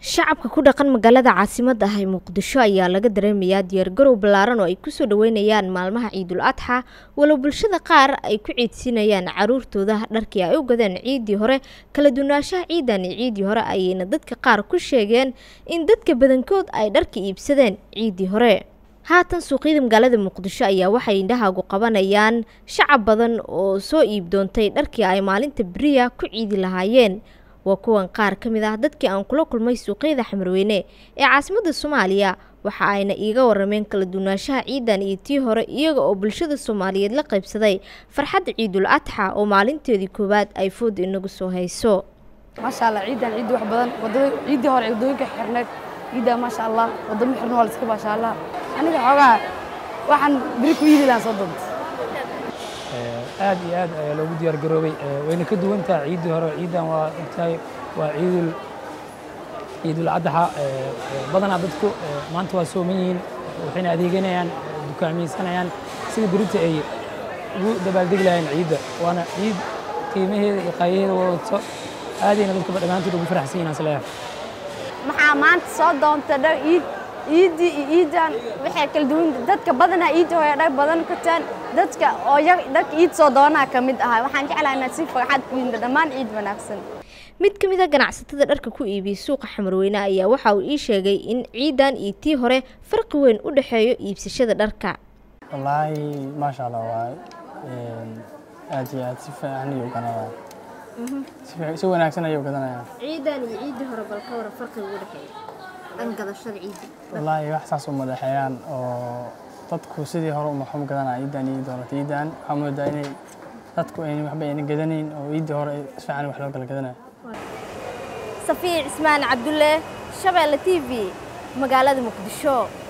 shacabka ku dhaqan magaalada caasimadda ah ee muqdisho ayaa laga dareemayaa diyaargarow ballaaran oo ay kusoo dhaweynayaan maalmaha ciidul adxa walow bulshada qaar ay ku ciidsinayaan caruurtooda dharkii ay u gadeen ciiddii hore kala duwanaanshaha ciidan iyo ciiddii hore ayayna dadka qaar ku sheegeen in dadka badankood ay dharka iibsadeen ciiddii hore haatan suuqyada magaalada muqdisho ayaa waxay indhahaagu qabanayaan shacab badan oo soo iib doontay dharkii ay maalinta beriya ku ciidi lahaayeen waa kuwan qaar ka mid ah dadkii aan kula kulmay suuqyada xamarweyne ee caasimadda soomaaliya waxa ayna iiga warameen kala duwanaanshaha ciidan iyo tii hore iyaga oo bulshada soomaaliyeed la qaybsaday farxadda ciidul adxa oo maalinteedii koowaad ay fooda inagu soo hayso maasha allah ciidan ciiddi wax badan wadada ciiddii hore waddooyinka xirneed ciiddaa maasha allah waddamo xirna waa la iska maasha allah aniga xoogaa waxaan beri ku iidi lahaan soo doonta aad iyo aad ayaa loogu diyaar garoobay wayna ka duwan tahay ciiddii hore ciiddan waa ogtahay waa ciidul ciidul adxa badanaa dadku maanta waa sooman yihiin waxayna adeeganayaan dukaamaysanayaan sida berita ay ugu dabaaldegi lahayeen ciidda waana ciid qiimaheeda iyo qaayaheeda wadato aadayna dadka dhammaantood ugu faraxsan yihiin asleeyahay maxaa maanta soo doonta dhar iid iiddii iyo iiddan waxay kala duwan dadka badanaa iidda hore dhar badan kataan dadka oo yar dharka iid soo doonaa ka mid ahaa waxaan jeclahay inaad si farxad ku yimid dhammaan ciid wanaagsan mid ka mid a ganacsatada dharka ku iibiyey suuqa xamarweyne ayaa waxa uu ii sheegay in ciidan iyo tii hore farqi weyn u dhexeeyo iibsashada dharka wallaahi maasha allah waay aad iyo aad si fiican ayuu ganaya si wanaagsan ayuu gadanaya ciidan iyo ciiddii hore bal ka waran farqiga u dhexeeya dhan gadashada ciidda wallaahi wax saas uma dhexeeyaan oo dadku sidii hore uma xum gadanaya ciidan iyo doonata ciidan waxaa moodaa inay dadku ayna waxba ayna gadanayn oo ciiddii hore si fiican wax loo kala gadanayo safiic cismaan cabdulle shabeelle t v magaalada muqdisho